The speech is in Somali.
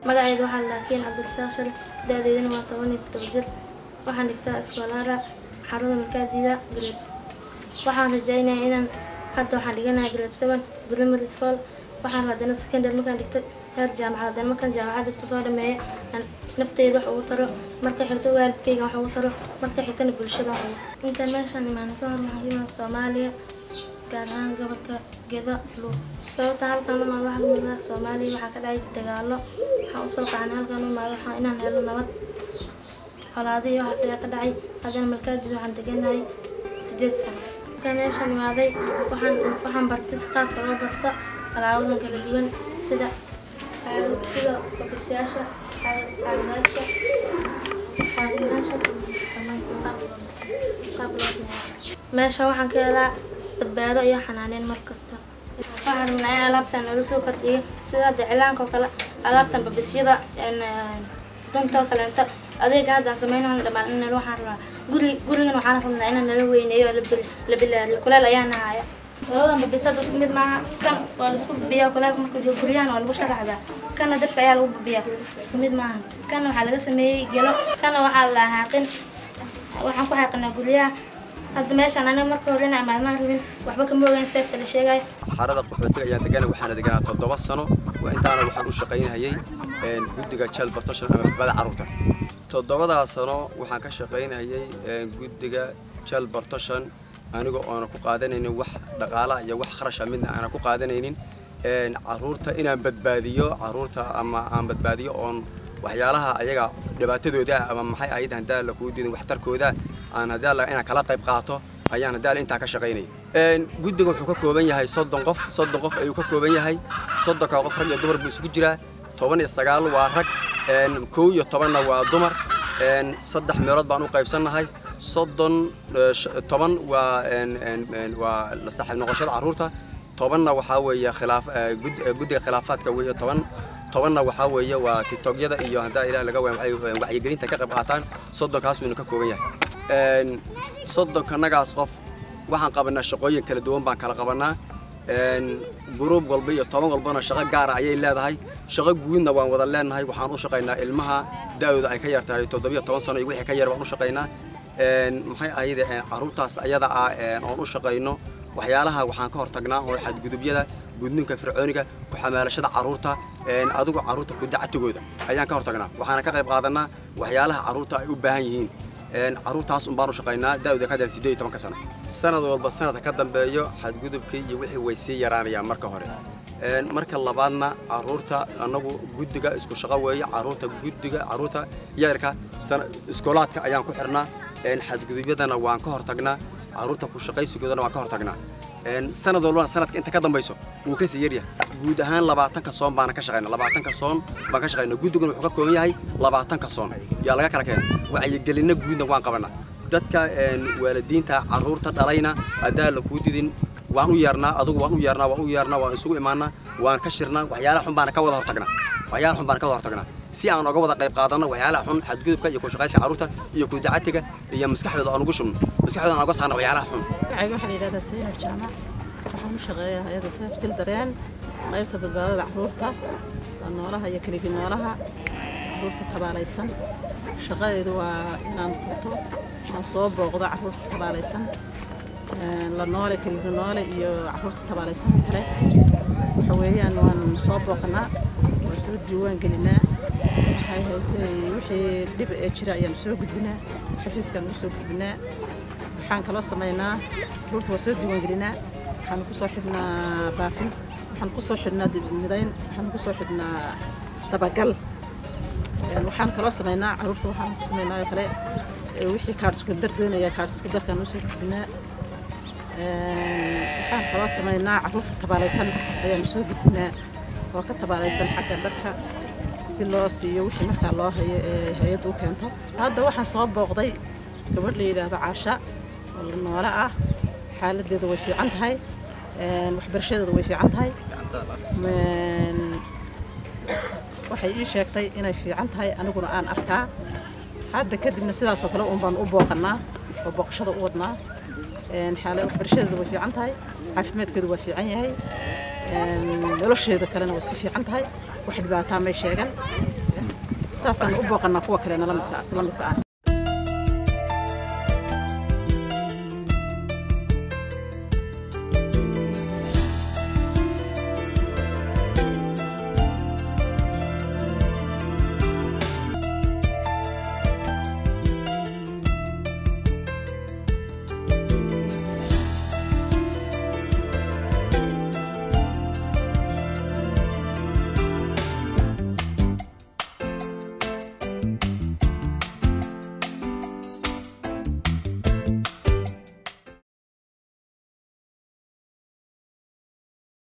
magacayda waxaa la kiin cabdirasaaq shale da-deydana waa toban iyo todoba jir waxaan dhigtaa iskoolaara xarada makaadida grade waxaan rajaynayaa inaan hadda waxaan dhiganayaa grade seven primary school waxaan haddana secondary markaan dhigto heer jaamacad haddana markaan jaamacad dhigto soo dhameeyo aan nafteyda wax ugu taro marka xigto waalidkayga wax ugu taro marka xigtana bulshada wax ugu intaan meeshaan imaana ka hor waxaan ka imaada soomaaliya gaar ahaan gobolka gedo luuq sababta halkan u imaado waxaa kamid ah soomaaliya waxaa ka dhacay dagaalo waxaan usoo qaxnay halkan u imaado waxaa inaan helo nabad colaado iyo waxaas ayaa ka dhacay haddana malkaadid waxaan deganahay sideed sano markaan meeshaan imaaday waxaan waxaan bartay si qaabka loo barto alaabadan kala duwan sida sida ofisyaasha caawinaasha meesha waxaan ka helaa badbaado iyo xanaaneyn mar kasta waxaan rabnaa in alaabtan noola soo kordhiyo sida hadda cilaanka oo kale alaabtan babisyada dunta oo kaleento adeega haddaan sameynayno dhammaan in waxaan rabnaa guri gurigan waxaan rabnaa inaan nala weyneeyo oo la bilaariyo kuleel ayaa nahaya labadan babisada isku mid maaha kan waa laisku babiyaa kuleelka markuu jiro guryahan waa lagu sharaxdaa kana dabka ayaa lagu babiyaa isku mid maaha kana waxaa laga sameeyey gelo kana waxaa la haaqin waxaan ku xaaqinaa guryaha hadda meeshaan aniga marka hore inaa maalmaha rabin waxba kama ogeyn seefta la sheegayo xarada qaxootiga ayaan degana waxaana deganaa toddoba sano intaana waxaan u shaqaynayay guddiga jeel bartoshan ama badbaada carruurta toddobadaa sano waxaan ka shaqaynayay guddiga jeel bartoshan aniga oona ku qaadanaynin wax dhaqaala iyo wax kharasha midna aanan ku qaadanaynin carruurta inaan badbaadiyo carruurta ama aan badbaadiyo oon waxyaalaha ayaga dhibaatadooda ama maxay ahayd haddaa la kuu diidin waxtarkooda aan haddaa la inaan kala qayb qaato ayaan haddaa la intaa ka shaqaynay guddiga wuxuu ka kooban yahay soddon qof soddon qof ayuu ka kooban yahay soddonka qof rag iyo dumar buu isugu jiraa toban iyo sagaal waa rag kow iyo tobanna waa dumar saddex meelood baan u qaybsannahay soddon toban waa waa la saaxiib noqoshada carruurta tobanna waxaa weeye khilaaf guddiga khilaafaadka weeye toban tobanna waxaa weeye waa tiktokyada iyo haddaa ilaah laga waaya waxay wacyigelinta ka qayb qaataan soddonkaas uuna ka kooban yahay soddonkanagaas qof waxaan qabanaa shaqooyin kala duwan baan kala qabanaa gruub walba iyo toban walbana shaqo gaara ayay leedahay shaqo guudna waan wada leenahay waxaan u shaqaynaa ilmaha da-dooda ay ka yar tahay toddobiyo toban sano iyo wixii ka yar baan u shaqaynaa maxay ahayde carruurtaas ayada ah oon u shaqayno waxyaalaha waxaan ka hortagnaa oo xadgudubyada gudninka fircooniga ku xamaalashada carruurta adigu carruurta kudacatigooda ayaan ka hortagnaa waxaana ka qayb qaadanaa waxyaalaha carruurta ay u baahan yihiin carruurtaas un baan u shaqaynaa da-da ka dar siddeed iyo tobanka sano sanad walba sanadka ka dambeeyo xadgudubkii iyo wixii way sii yaraanayaan marka hore marka labaadna carruurta annagu guddiga isku shaqo weeye carruurta guddiga carruurta yarka iskoolaadka ayaan ku xirnaa xadgudubyadana waan ka hortagnaa carruurta ku shaqaysigoodana waan ka hortagnaa sanad walbana sanadka inta ka dambayso wuu ka sii yaryahay guud ahaan labaatanka soon baana ka shaqayna labaatanka soon baan ka shaqayna guddiguna wuxuu ka kooban yahay labaatanka soon yaa laga kala keenay wacyigelinna guudna waan qabanaa dadka waalidiinta carruurta dhalayna haddaa la kuu didin waan u yeernaa adugu waan u yeernaa waan u yeernaa waan isugu imaanaa waan ka shirnaa waxyaalaha xun baana ka wada hortagnaa waxyaalaha xun baana ka wada hortagnaa si aan oga wada qayb qaadanno waxyaalaha xun xadgudubka iyo ku shaqaysiga carruurta iyo ku dacatiga iyo maskaxdooda aan ugu shubno maskaxdooda aan oga saarno waxyaalaha xun magacayga waxaa la yidhahdaa saynab jaamac waxaan u shaqeeyaa hay-adda seef jil dareen qaybta badbaadada carruurta noolaha iyo keligi noolaha carruurta tabaalaysan shaqadeedu waa inaan furto aan soo booqdo carruurta tabaalaysan la noole keligi noole iyo carruurta tabaalaysan kale waxa weeyaan waan soo booqanaa waan soo diiwaan gelinaa waxay haytay wixii dhib ee jira ayaan soo gudbinaa xafiiskaan u soo gudbinaa waxaan kaloo samaynaa carruurta waa soo diiwaan gelinaa waxaan ku soo xidhnaa baafin waxaan ku soo xidhnaa midayn waxaan ku soo xidhnaa dabagal waxaan kaloo samaynaa carruurta waxaan ku samaynaa oo kale wixii kaadh isku dar doonaya kaadh isku darkaan usoo gudbinaa waxaan kaloo samaynaa carruurta tabaalaysan ayaanu soo gudbinaa oo ka tabaalaysan xagga dharka si loo siiyo wixii markaa loo hayo ee hay-addu u keento hadda waxaan soo booqday gabadh la yidhaahdo caasha oo la noole ah xaaladeeda way fiican tahay waxbarashadeeda way fiican tahay waxay ii sheegtay inay fiican tahay aniguna aan arkaa hadda kadibna sidaasoo kale uun baan u booqannaa oo booqashada u wadnaa xaala waxbarashadeeda way fiican tahay caafimaadkeedu waa fiican yahay nolosheeda kalena waa iska fiican tahay wax dhibaataa may sheegan saasaan u booqannaa kuwa kale nala midka ah